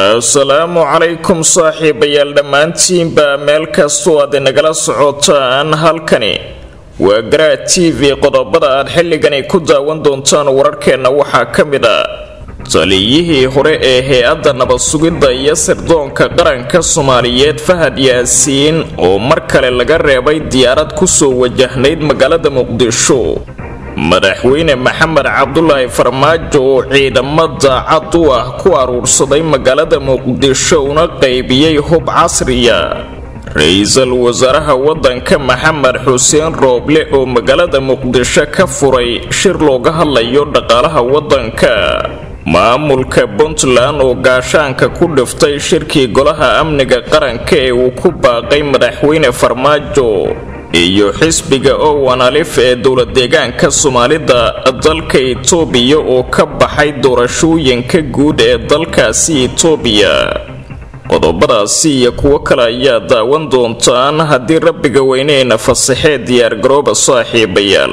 asalaamu calaykum saaxiibayaal dhammaantiinba meel kastoo aad inagala socotaan halkani waa garaa t v qodobada aad xilligani ku daawan doontaan wararkeenna waxaa ka mid a taliyihii hore ee hay-adda nabad sugidda iyo sirdoonka qaranka soomaaliyeed fahad yaasiin oo mar kale laga reebay diyaarad kusoo wajahnayd magaalada muqdisho madaxweyne maxamed cabdulaahi farmaajo oo ciidamo daacad u ah ku aruursaday magaalada muqdisho una qaybiyey hub casriya ra-iisul wasaaraha waddanka maxamed xuseen rooble oo magaalada muqdisho ka furay shir looga hadlayo dhaqaalaha waddanka maamulka puntland oo gaashaanka ku dhiftay shirkii golaha amniga qaranka ee uu ku baaqay madaxweyne farmaajo iyo xisbiga owan alif ee dowlad deegaanka soomaalida dalka itoobiya oo ka baxay doorashooyinka guud ee dalkaasi itoobiya qodobadaasi iyo kuwo kale ayaa daawan doontaan haddii rabbiga weyneyna fasaxee diyaargarooba saaxiibayaal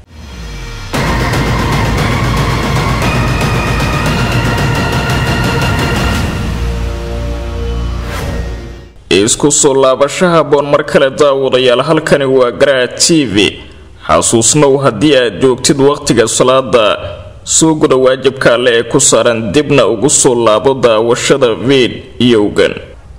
isku soo laabasho haboon mar kale daawadayaal halkani waa garaa t v xasuusnow haddii aad joogtid wakhtiga salaada soo guda waajibka alle ee ku saaran dibna ugu soo laabo daawashada fiidiyowgan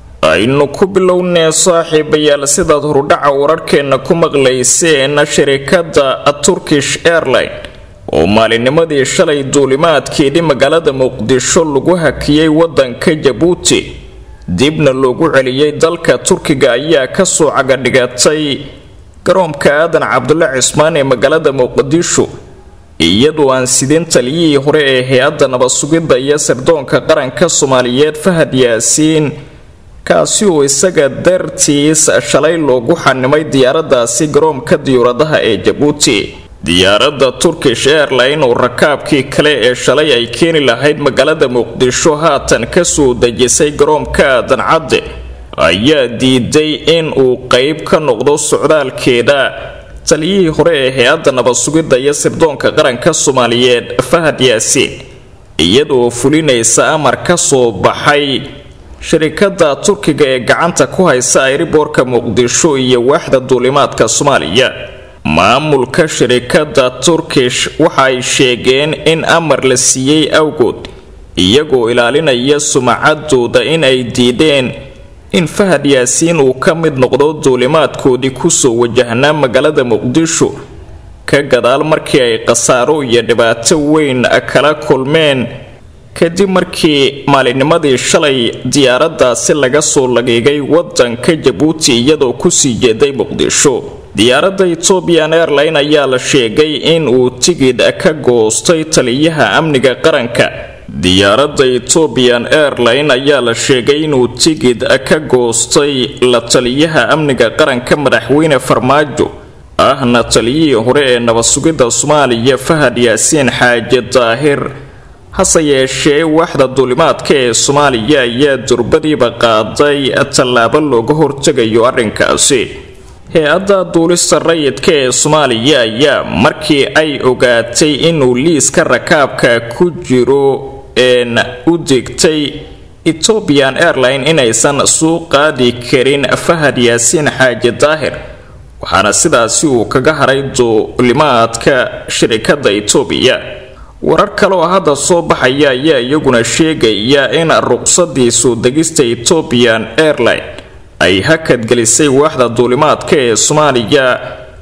aynu ku bilownee saaxiibayaal sidaad horudhaca wararkeenna ku maqlayseen shirikadda turkish airline oo maalinimadii shalay duulimaadkeedii magaalada muqdisho lagu hakiyey wadanka jabuuti dibna loogu celiyey dalka turkiga ayaa kasoo cagadhigatay garoonka aadan cabdulle cismaan ee magaalada muqdisho iyadoo aan sidin taliyihii hore ee hay-adda nabad sugidda iyo sirdoonka qaranka soomaaliyeed fahad yaasiin kaasi oo isaga dartiis shalay loogu xanimay diyaaradaasi garoonka diyuuradaha ee jabuuti diyaaradda turkish airline oo rakaabkii kale ee shalay ay keeni lahayd magaalada muqdisho haatan kasoo dejisay garoonka aadan cadde ayaa diiday in uu qeyb ka noqdo socdaalkeeda taliyihii hore ee hay-adda nabad sugidda iyo sirdoonka qaranka soomaaliyeed fahad yaasiin iyadoo fulinaysa amar ka soo baxay shirikada turkiga ee gacanta ku haysa ayriboorka muqdisho iyo waaxda duulimaadka soomaaliya maamulka shirikada turkish waxa ay sheegeen in amar la siiyey awgood iyagoo ilaalinaya sumacadooda in ay diideen in fahad yaasiin uu ka mid noqdo duulimaadkoodii kusoo wajahnaa magaalada muqdisho ka gadaal markii ay khasaaro iyo dhibaato weyn kala kulmeen kadib markii maalinimadii shalay diyaaradaasi laga soo lagiigay wadanka jabuuti iyadoo kusii jeeday muqdisho diyaaradda ethoobian airline ayaa la sheegay in uu tigidh ka goostay taliyaha amniga qaranka diyaaradda ethoobian airline ayaa la sheegay inuu tigidh ka goostay la taliyaha amniga qaranka madaxweyne farmaajo ahna taliyihii hore ee nabad sugidda soomaaliya fahad yaasiin xaaje daahir hase yeeshee waaxda duulimaadka ee soomaaliya ayaa durbadiiba qaaday tallaabo looga hortegayo arrinkaasi hay-adda duulista rayidka ee soomaaliya ayaa markii ay ogaatay inuu liiska rakaabka ku jiro een u digtay ethoobian airline inaysan suu qaadi karin fahad yaasiin xaaji daahir waxaana sidaasi uu kaga haray duulimaadka shirikada etoobiya warar kale oo hadda soo baxaya ayaa iyaguna sheegaya in ruqsadii soo degista ethoobian airline ay hakadgelisay waaxda duulimaadka ee soomaaliya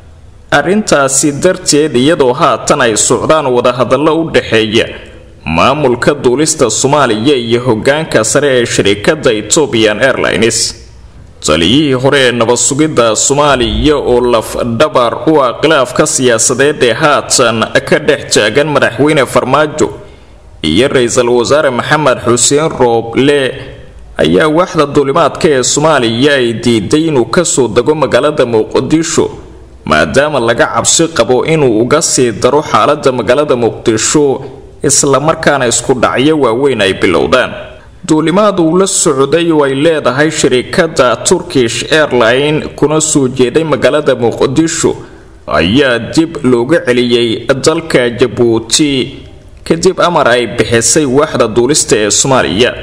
arrintaasi darteed iyadoo haatan ay socdaan wadahadallo u dhexeeya maamulka duulista soomaaliya iyo hogaanka sare ee shirikada ethoobian airlines taliyihii hore ee nabad sugidda soomaaliya oo lafdhabar u ah khilaafka siyaasadeed ee haatan ka dhex taagan madaxweyne farmaajo iyo ra-iisul wasaare maxamed xuseen rooble ayaa waaxda duulimaadka ee soomaaliya ay diiday inuu kasoo dego magaalada muqdisho maadaama laga cabsi qabo inuu uga sii daro xaalada magaalada muqdisho islamarkaana isku dhacyo waaweyn ay bilowdaan duulimaad uu la socday oo ay leedahay shirikada turkish airline kuna soo jeeday magaalada muqdisho ayaa dib looga celiyey dalka jabuuti kadib amar ay bixisay waaxda duulista ee soomaaliya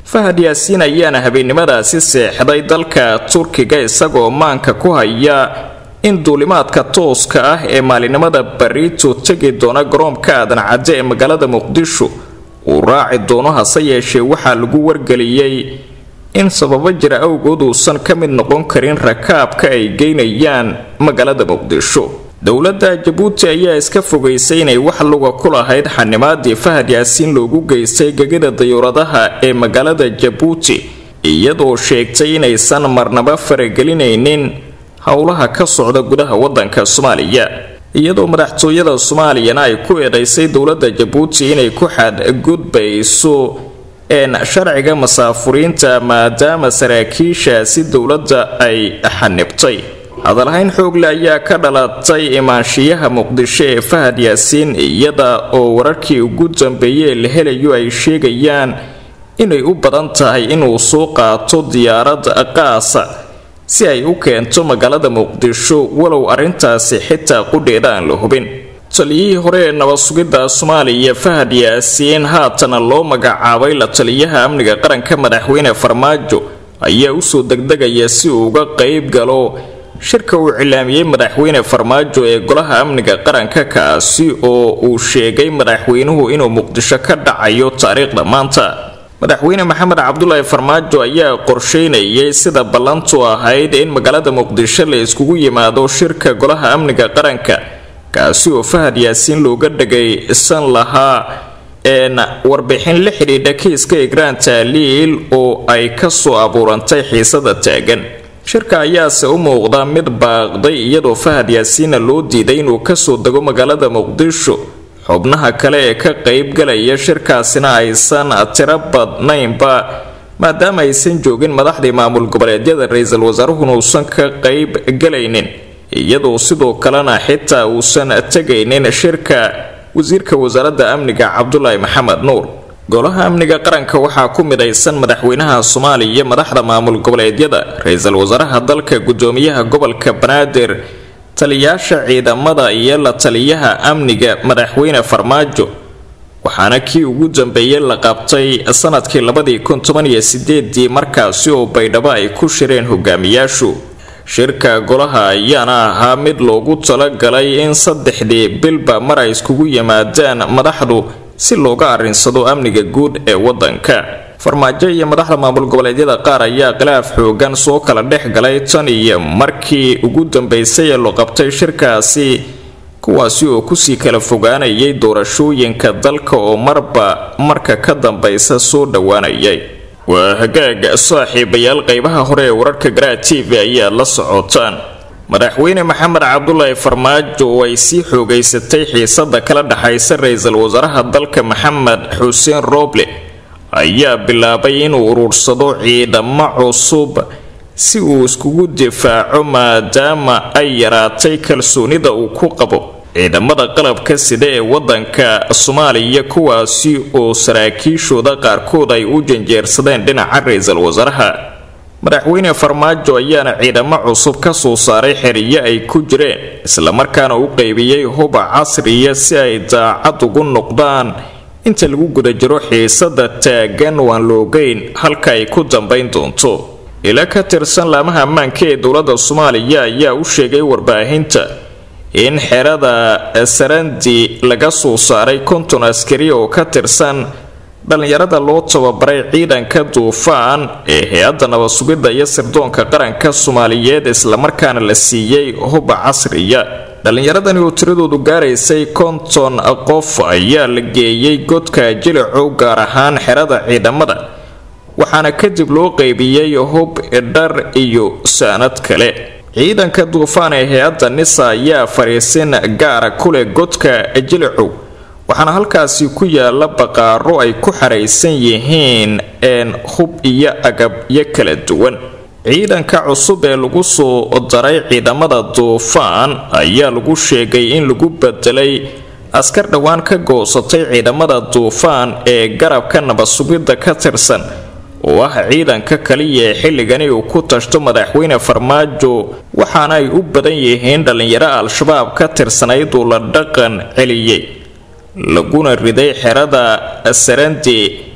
fahad yaasiin ayaana habeennimadaasi seexday dalka turkiga isagoo maanka ku haya in duulimaadka tooska ah ee maalinimada bariito tegi doona garoonka aadan cadde ee magaalada muqdisho uu raaci doono hase yeeshee waxaa lagu wargeliyey in sababo jira awgood uusan ka mid noqon karin rakaabka ay geynayaan magaalada muqdisho dowladda jabuuti ayaa iska fogaysay inay wax luga ku lahayd xanimaadii fahad yaasiin loogu geystay gegida dayuuradaha ee magaalada jabuuti iyadoo sheegtay inaysan marnaba faragelinaynin howlaha ka socda gudaha wadanka soomaaliya iyadoo madaxtooyada soomaaliyana ay ku eedaysay dowladda jabuuti inay ku xadgudbayso een sharciga masaafuriinta maadaama saraakiishaasi dowladda ay xanibtay hadalhayn xoogle ayaa ka dhalatay imaanshiyaha muqdisho ee fahad yaasiin iyada oo wararkii ugu dambeeyey la helayo ay sheegayaan inay u badan tahay inuu soo qaato diyaarad qaasa si ay u keento magaalada muqdisho walow arrintaasi xitaa qudheeda aan la hubin taliyihii hore ee nabad sugidda soomaaliya fahad yaasiin haatana loo magacaabay la taliyaha amniga qaranka madaxweyne farmaajo ayaa usoo degdegaya si uu uga qayb galo shirka uu cilaamiyey madaxweyne farmaajo ee golaha amniga qaranka kaasi oo uu sheegay madaxweynuhu inuu muqdisho ka dhacayo taariikhda maanta madaxweyne maxamed cabdulaahi farmaajo ayaa qorsheynayay sida ballantu ahayd in magaalada muqdisho la iskugu yimaado shirka golaha amniga qaranka kaasi oo fahad yaasiin looga dhagaysan lahaa een warbixin la xidhiidha kiiska igraan taaliil oo ay kasoo abuurantay xiisada taagan shirka ayaase u muuqda mid baaqday iyadoo fahad yaasiinna loo diiday inuu kasoo dego magaalada muqdisho xubnaha kale ee ka qaybgalaya shirkaasina aysan tiro badnaynba maadaama aysan joogin madaxdii maamul goboleedyada ra-iisul wasaaruhuna uusan ka qayb galaynin iyadoo sidoo kalena xitaa uusan tegaynin shirka wasiirka wasaaradda amniga cabdulaahi maxamed nuur golaha amniga qaranka waxaa ku midaysan madaxweynaha soomaaliya madaxda maamul goboleedyada ra-iisul wasaaraha dalka gudoomiyaha gobolka banaadir taliyaasha ciidamada iyo la taliyaha amniga madaxweyne farmaajo waxaana kii ugu dambeeyey la qabtay sanadkii labadii kun toban iyo sideedii markaasi oo baydhabo ay ku shireen hogaamiyaashu shirka golaha ayaana ahaa mid loogu talagalay in saddexdii bilba mar ay iskugu yimaadaan madaxdu si looga arrinsado amniga guud ee wadanka farmaajo iyo madaxda maamul goboleedyada qaar ayaa khilaaf xoogan soo kala dhex galay tan iyo markii ugu dambeysay ee loo qabtay shirkaasi kuwaasi oo kusii kala fogaanayay doorashooyinka dalka oo marba marka ka dambeysa soo dhowaanayay waa hagaag saaxiibayaal qeybaha hore ee wararka garaa t v ayaad la socotaan madaxweyne maxamed cabdulaahi farmaajo oo ay sii xoogaysatay xiisada kala dhexaysa ra-iisul wasaaraha dalka maxamed xuseen rooble ayaa bilaabay inuu uruursado ciidamo cusub si uu iskugu difaaco maadaama ay yaraatay kalsoonida uu ku qabo ciidamada qalabka sida ee wadanka soomaaliya kuwaasi oo saraakiishooda qaarkood ay u janjeersadeen dhinaca ra-iisul wasaaraha madaxweyne farmaajo ayaana ciidamo cusub ka soo saaray xeriyo ay ku jireen islamarkaana u qeybiyey huba casriya si ay daacad ugu noqdaan inta lagu guda jiro xiisada taagan waan loogeyn halka ay ku dambayn doonto ila ka tirsan laamaha ammaanka ee dowladda soomaaliya ayaa u sheegay warbaahinta in xerada sarandi laga soo saaray konton askari oo ka tirsan dhallinyarada loo tababaray ciidanka duufaan ee hay-adda nabad sugidda iyo sirdoonka qaranka soomaaliyeed islamarkaana la siiyey huba casriya dhallinyaradani oo tiradoodu gaaraysay konton qof ayaa la geeyey godka jilicow gaar ahaan xerada ciidamada waxaana kadib loo qeybiyey hub dhar iyo saanad kale ciidanka duufaan ee hay-adda nisa ayaa fariisin gaara ku leh godka jilicow waxaana halkaasi ku yaala baqaaro ay ku xaraysan yihiin een hub iyo agabyo kala duwan ciidanka cusub ee lagu soo daray ciidamada duufaan ayaa lagu sheegay in lagu bedelay askar dhowaan ka goosatay ciidamada duufaan ee garabka nabadsugidda ka tirsan oo ah ciidanka kaliya ee xilligani uu ku tashto madaxweyne farmaajo waxaana ay u badan yihiin dhallinyaro al-shabaab ka tirsanayd uu la dhaqan celiyey laguna riday xerada sarandi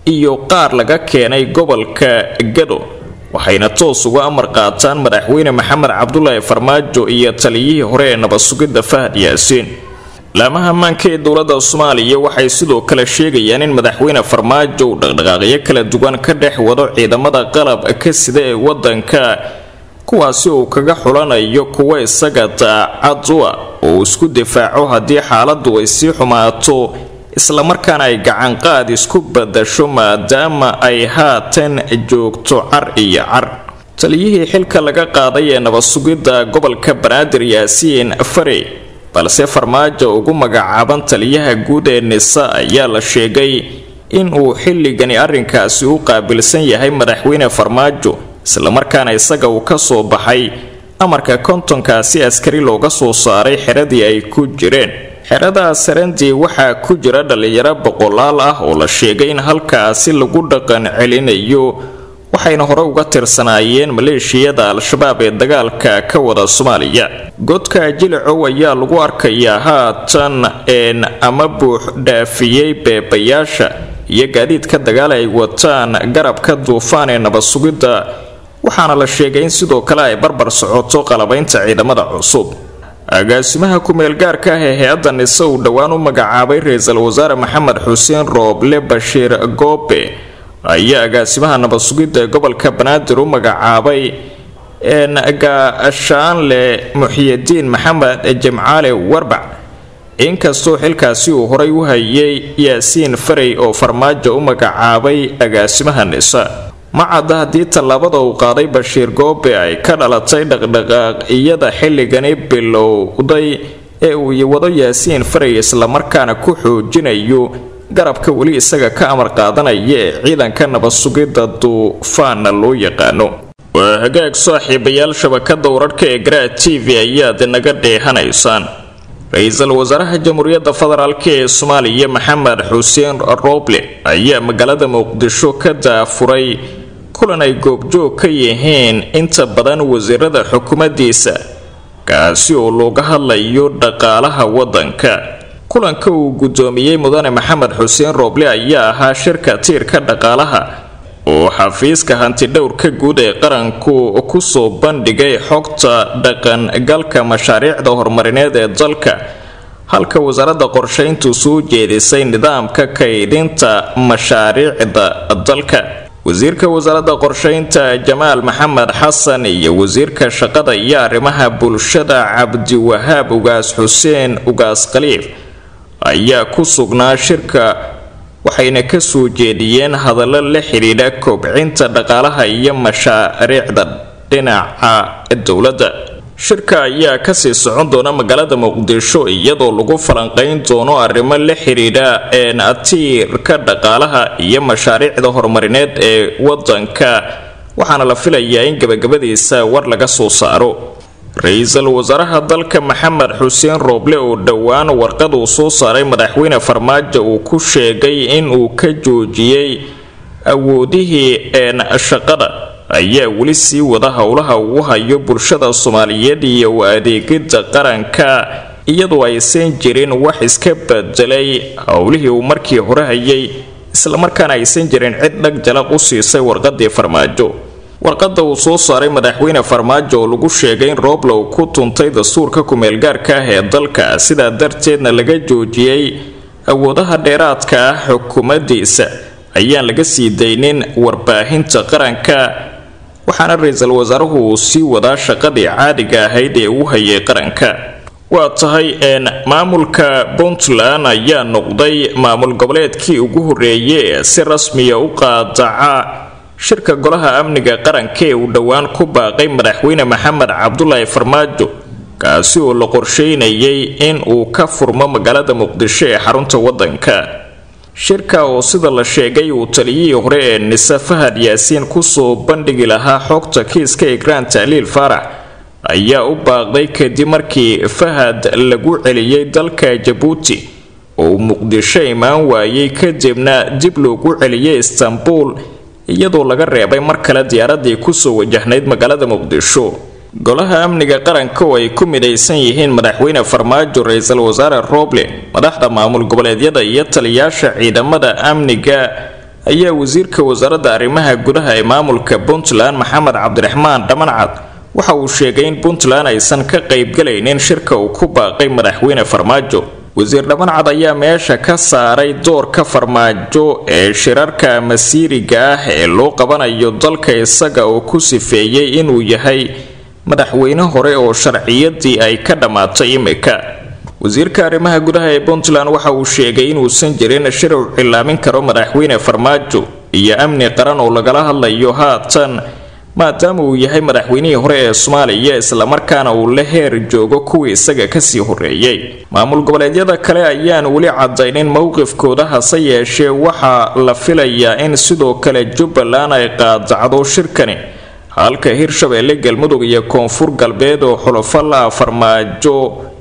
iyo qaar laga keenay gobolka gado waxayna toos uga amar qaataan madaxweyne maxamed cabdulaahi farmaajo iyo taliyihii hore ee nabad-sugidda fahad yaasiin laamaha ammaanka ee dowladda soomaaliya waxay sidoo kale sheegayaan in madaxweyne farmaajo uu dhaqdhaqaaqyo kala duwan ka dhex wado ciidamada qalab ka sida ee wadanka kuwaasi uu kaga xulanayo kuwa isaga daacad u ah oo uu isku difaaco haddii xaaladu ay sii xumaato islamarkaana ay gacanqaad isku badasho maadaama ay haatan joogto car iyo car taliyihii xilka laga qaaday ee nabad-sugidda gobolka banaadir yaasiin farey balse farmaajo ugu magacaaban taliyaha guud ee nisa ayaa la sheegay in uu xilligani arrinkaasi u qaabilsan yahay madaxweyne farmaajo islamarkaana isaga uu ka soo baxay amarka kontonkaasi askari looga soo saaray xeradii ay ku jireen xerada sarandii waxaa ku jira dhallinyaro boqolaal ah oo la sheegay in halkaasi lagu dhaqan celinayo waxayna hore uga tirsanaayeen maleeshiyada al-shabaab ee dagaalka ka wada soomaaliya godka jilicow ayaa lagu arkayaa haatan een ama buux dhaafiyey beebayaasha iyo gaadiidka dagaal ay wataan garabka duufaan ee nabad-sugidda waxaana la sheegay in sidoo kale ay barbar socoto qalabaynta ciidamada cusub agaasimaha ku-meel gaarka ah ee hay-adda nise uu dhowaan u magacaabay ra-iisul wasaare maxamed xuseen rooble bashiir goobe ayaa agaasimaha nabad-sugidda ee gobolka banaadir u magacaabay gaashaanle muxyidiin maxamed jimcaale warbac inkastoo xilkaasi uu horay u hayay yaasiin farey oo farmaajo u magacaabay agaasimaha nisa ma cadda haddii tallaabada uu qaaday bashiir goobe ay ka dhalatay dhaqdhaqaaqiyada xilligani bilowday ee uu wado yaasiin farey islamarkaana ku xoojinayo garabka weli isaga ka amar qaadanaya ee ciidanka nabad-sugidda duufaana loo yaqaano waa hagaag saaxiibayaal shabakada wararhka ee garaa t v ayaad naga dheehanaysaan ra-iisul wasaaraha jamhuuriyadda federaalk ee soomaaliya maxamed xuseen rooble ayaa magaalada muqdisho ka daafuray kulan ay goobjoog ka yihiin inta badan wasiirada xukuumaddiisa kaasi oo looga hadlayo dhaqaalaha waddanka kulanka uu guddoomiyey mudane maxamed xuseen rooble ayaa ahaa shirka tiirka dhaqaalaha oo xafiiska hantidhowrka guud ee qaranku kusoo bandhigay xogta dhaqangalka mashaariicda horumarineed ee dalka halka wasaaradda qorshayntu soo jeedisay nidaamka kaydinta mashaariicda dalka wasiirka wasaaradda qorshaynta jamaal maxamed xasan iyo wasiirka shaqada iyo arrimaha bulshada cabdiwahaab ugaas xuseen ugaas khaliif ayaa ku sugnaa shirka waxayna ka soo jeediyeen hadallo la xidhiidha kobcinta dhaqaalaha iyo mashaariicda dhinaca dowladda shirka ayaa kasii socon doona magaalada muqdisho iyadoo lagu falanqayn doono arrimo la xidhiidha atiirka dhaqaalaha iyo mashaariicda horumarineed ee wadanka waxaana la filayaa in gabagabadiisa war laga soo saaro ra-iisul wasaaraha dalka maxamed xuseen rooble oo dhowaan warqad uu soo saaray madaxweyne farmaajo uu ku sheegay in uu ka joojiyey awoodihii een shaqada ayaa weli sii wada howlaha uu hayo bulshada soomaaliyeed iyo adeegida qaranka iyadoo aysan jirin wax iska bedelay howlihii uu markii hore hayay islamarkaana aysan jirin cid dhag jalaq u siisay warqadii farmaajo warqada uu soo saaray madaxweyne farmaajo oo lagu sheegay in rooble uu ku tuntay dastuurka ku-meelgaarka ah ee dalka sidaa darteedna laga joojiyey awoodaha dheeraadka ah xukuumaddiisa ayaan laga sii daynin warbaahinta qaranka waxaana ra-iisul wasaaruhu uu sii wadaa shaqadii caadiga ahayd ee uu hayay qaranka waa tahay een maamulka puntland ayaa noqday maamul goboleedkii ugu horreeyay ee si rasmiya u qaadaca shirka golaha amniga qaranka ee uu dhowaan ku baaqay madaxweyne maxamed cabdulaahi farmaajo kaasi oo la qorsheynayay in uu ka furmo magaalada muqdisho ee xarunta wadanka shirka oo sida la sheegay uu taliyihii hore ee nise fahad yaasiin kusoo bandhigi lahaa xogta kiiska egraan tacliil faarax ayaa u baaqday kadib markii fahad lagu celiyey dalka jabuuti oo uu muqdisho imaan waayey kadibna dib loogu celiyey istanbul iyadoo laga reebay mar kale diyaaradii kusoo wajahnayd magaalada muqdisho golaha amniga qaranka oo ay ku midaysan yihiin madaxweyne farmaajo ra-iisul wasaare rooble madaxda maamul goboleedyada iyo taliyaasha ciidamada amniga ayaa wasiirka wasaaradda arrimaha gudaha ee maamulka puntland maxamed cabdiraxmaan dhamancad waxa uu sheegay in puntland aysan ka qaybgalaynin shirka uu ku baaqay madaxweyne farmaajo wasiir dhamancad ayaa meesha ka saaray doorka farmaajo ee shirarka masiiriga ah ee loo qabanayo dalka isaga oo ku sifeeyey inuu yahay madaxweyne hore oo sharciyadii ay ka dhammaatay imika wasiirka arrimaha gudaha ee puntland waxa uu sheegay inuusan jirin shir uu cilaamin karo madaxweyne farmaajo iyo amni qaran oo lagala hadlayo haatan maadaama uu yahay madaxweynihii hore ee soomaaliya islamarkaana uu la heer joogo kuwii isaga kasii horeeyey maamul goboleedyada kale ayaan weli cadaynin mowqifkooda hase yeeshee waxaa la filayaa in sidoo kale jubbaland ay qaadacdo shirkani halka hirshabeelle galmudug iyo koonfur galbeed oo xulafo la farmaajo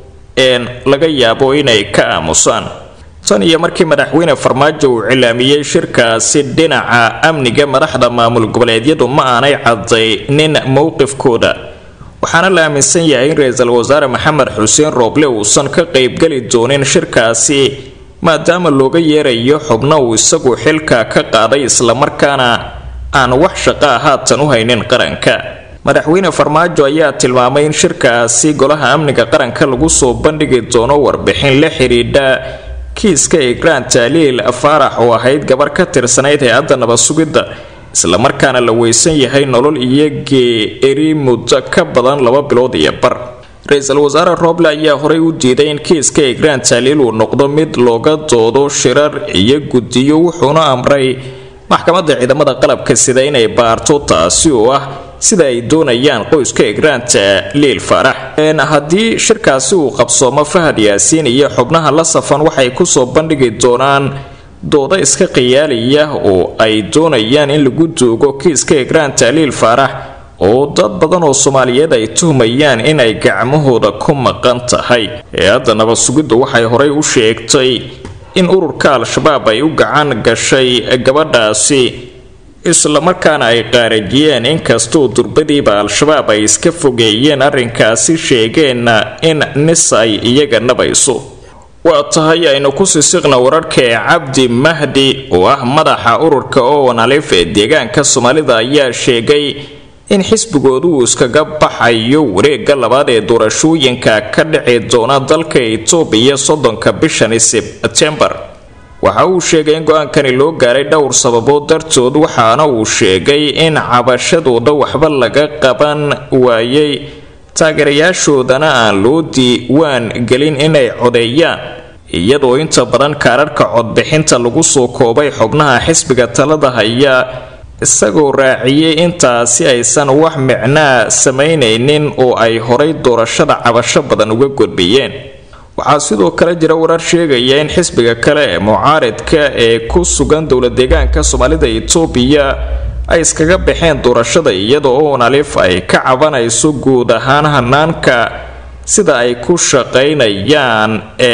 een laga yaabo inay ka aamusaan tan iyo markii madaxweyne farmaajo uu cilaamiyey shirkaasi dhinaca amniga madaxda maamul goboleedyadu ma aanay cadaynin mowqifkooda waxaana la aaminsan yahay in ra-iisul wasaare maxamed xuseen rooble uusan ka qaybgeli doonin shirkaasi maadaama looga yeerayo xubno uu isagu xilka ka qaaday islamarkaana aan wax shaqaa haatan u haynin qaranka madaxweyne farmaajo ayaa tilmaamay in shirkaasi golaha amniga qaranka lagu soo bandhigi doono warbixin la xidhiidha kiiska igraan taaliil faarax oo ahayd gabar ka tirsanayd hay-adda nabad sugidda islamarkaana la weysan yahay nolol iyo geeri muddo ka badan laba bilood iyo bar ra-iisul wasaare rooble ayaa horey u diiday in kiiska igraan taaliil uu noqdo mid looga doodo shirar iyo guddiyo wuxuuna amray maxkamadda ciidamada qalabka sida inay baarto taasi oo ah sida ay doonayaan qoyska igraanta liil faarax haddii shirkaasi uu qabsoomo fahad yaasiin iyo xubnaha la safan waxay kusoo bandhigi doonaan doodo iska khiyaaliya oo ay doonayaan in lagu duugo kiiska igraanta liil faarax oo dad badan oo soomaaliyeed ay tuhmayaan inay gacmahooda ku maqan tahay hay-adda nabad sugiddu waxay horey u sheegtay in ururka al-shabaab ay u gacan gashay gabadhaasi islamarkaana ay qaarajiyeen inkastoo durbadiiba al-shabaab ay iska fogeeyeen arrinkaasi sheegeenna in nis ay iyaga nabayso waa tahay aynu ku sisiqna wararka ee cabdi mahdi oo ah madaxa ururka owan alif ee deegaanka soomaalida ayaa sheegay in xisbigoodu uu iskaga baxayo wareega labaad ee doorashooyinka ka dhici doona dalka itoobiya soddonka bishani sebtembar waxa uu sheegay in go-aankani loo gaaray dhowr sababood dartood waxaana uu sheegay in cabashadooda waxba laga qaban waayay taageerayaashoodana aan loo diiwaan gelin inay codeeyaan iyadoo inta badan kaararka codbixinta lagu soo koobay xubnaha xisbiga talada haya isagoo raaciyey intaasi aysan wax micnaa samaynaynin oo ay horay doorashada cabasho badan uga gudbiyeen waxaa sidoo kale jira warar sheegaya in xisbiga kale ee mucaaridka ee ku sugan dowla deegaanka soomaalida itoobiya ay iskaga baxeen doorashada iyada oo nalif ay ka cabanayso guud ahaan hanaanka sida ay ku shaqaynayaan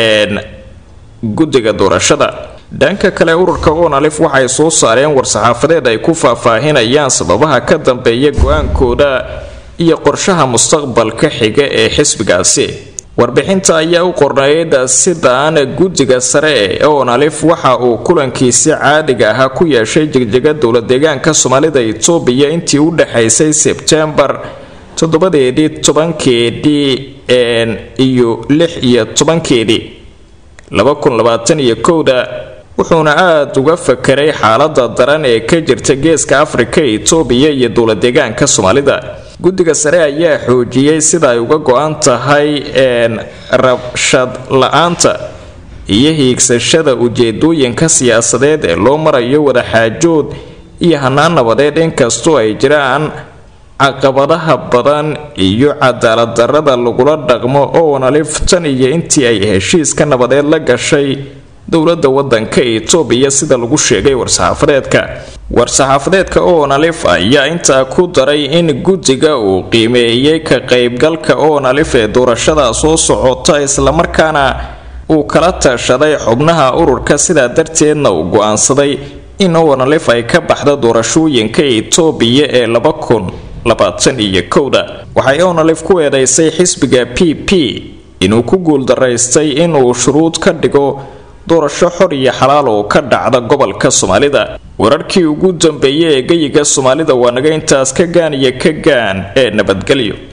guddiga doorashada dhanka kale ururka onalif waxay soo saareen war-saxaafadeed ay ku faahfaahinayaan sababaha ka dambeeya go-aankooda iyo qorshaha mustaqbalka xiga ee xisbigaasi warbixinta ayaa u qornayd sidaan guddiga sare ee onalif waxa uu kulankiisi caadiga ahaa ku yeeshay jegjaga dowla deegaanka soomaalida itoobiya intii u dhexaysay sebtembar toddobadeedii tobankeedii iyo lix iyo tobankeedii laba kun labaatan iyo kowda wuxuuna aada uga fakeray xaalada daran ee ka jirta geeska afrika itoobiya iyo dowla deegaanka soomaalida guddiga sare ayaa xoojiyey sida ay uga go-an tahay rabshad la-aanta iyo hiigsashada ujeedooyinka siyaasadeed ee loo marayo wadaxaajood iyo hanaan nabadeed inkastoo ay jiraan caqabadaha badan iyo cadaalad darada lagula dhaqmo oonalif tan iyo intii ay heshiiska nabadeed la gashay dowladda wadanka itoobiya sida lagu sheegay war-saxaafadeedka war-saxaafadeedka oonalif ayaa intaa ku daray in guddiga uu qiimeeyey ka qaybgalka oonalif ee doorashada soo socota islamarkaana uu kala tashaday xubnaha ururka sidaa darteedna uu go-aansaday in oonalif ay ka baxda doorashooyinka itoobiya ee laba kun labaatan iyo kowda waxay onalif ku eedeysay xisbiga p p inuu ku guuldaraystay inuu shuruud ka dhigo doorasho xor iyo xalaal oo ka dhacda gobolka soomaalida wararkii ugu dambeeyay ee geyiga soomaalida waa naga intaas ka gaan iyo ka gaan ee nabadgelyo